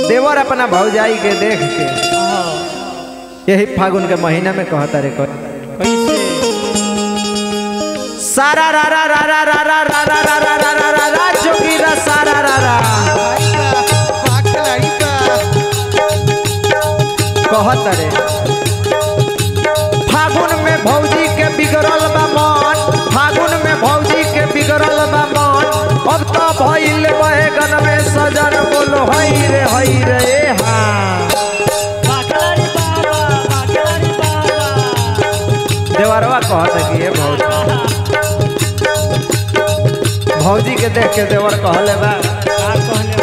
देवर अपना भौजाई के देख के यही फागुन के महीना में कहता रे कह कैसे सारा रा रा रा रा रा रा रा रा रा रा रा रा रा रा जोगीरा सारा रा रा कहत रे फागुन में भौजी के बिगड़ल बा मन फागुन में भौजी के बिगड़ल बा मन अब तो भइल बैगन में सजन बोलो हई रे हई रे ए हाँ बाकलारी बाबा बाकलारी बाबा देवरवा कहत कि ये भौजी भौजी के देख के देवर कहले बा का कहले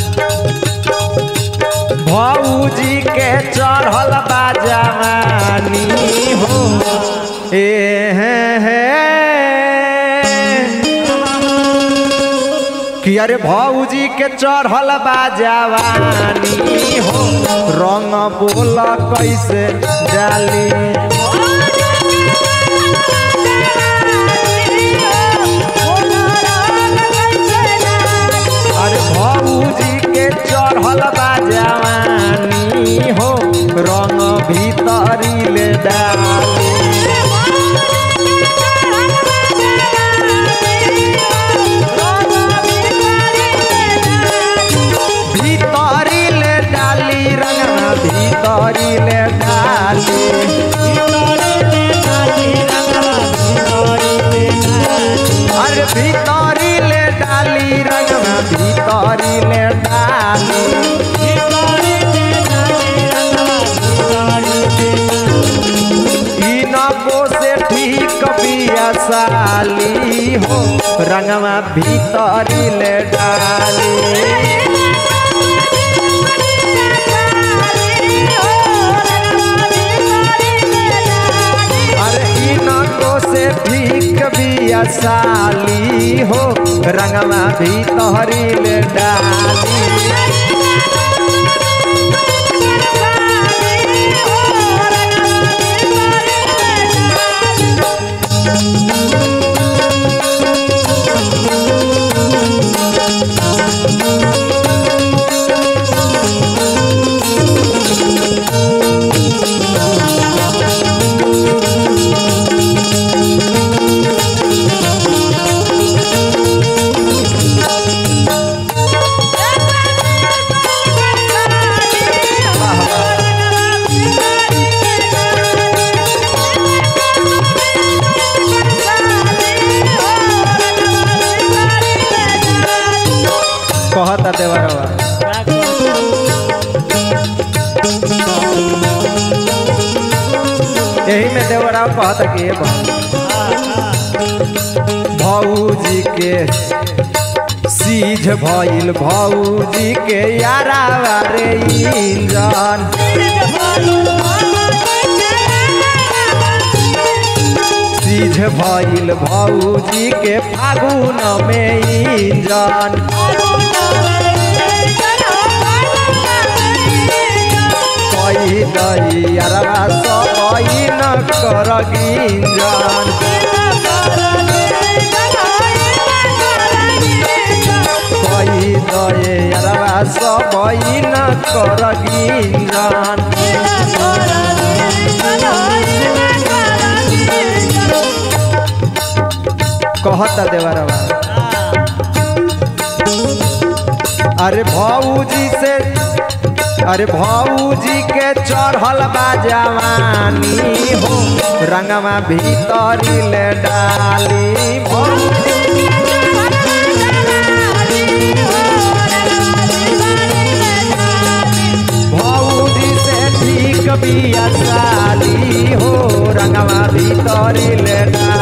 बा भौजी के चढ़ल बा जवानी हो ए हे हे कि अरे भौजी के चढ़ल बा जवानी हो रंग बोल कैसे डाली अरे भौजी के चढ़ल बा जवानी हो रंग भीतरी ले डाली भीतरी ले डाली रंगना भीतरी ले डाली अरे भीतरी ले डाली रंगना भीतरी ले डाली इनको से ठीक बिया साली हो रंगवा भीतरी ले डाली अरे इनको से ठीक बिया साली हो रंगवा भीतरी ले डाली कहता देवरवा यही में देवराव कहता कि ये भौजी के सीझ भइल भौजी के यारा रे इंजन सीझ भइल भौजी के फागुन में इंजन कही दई यारा सब न कर गिंजन कही दए यारा सब न कर गिंजन कहता देवरवा अरे भौजी से अरे भौजी के चढ़ल बा जवानी हो रंगवा भीतरी ले डाली भौजी भौजी से ठीक बिया साली हो रंगवा भीतरी ले डाली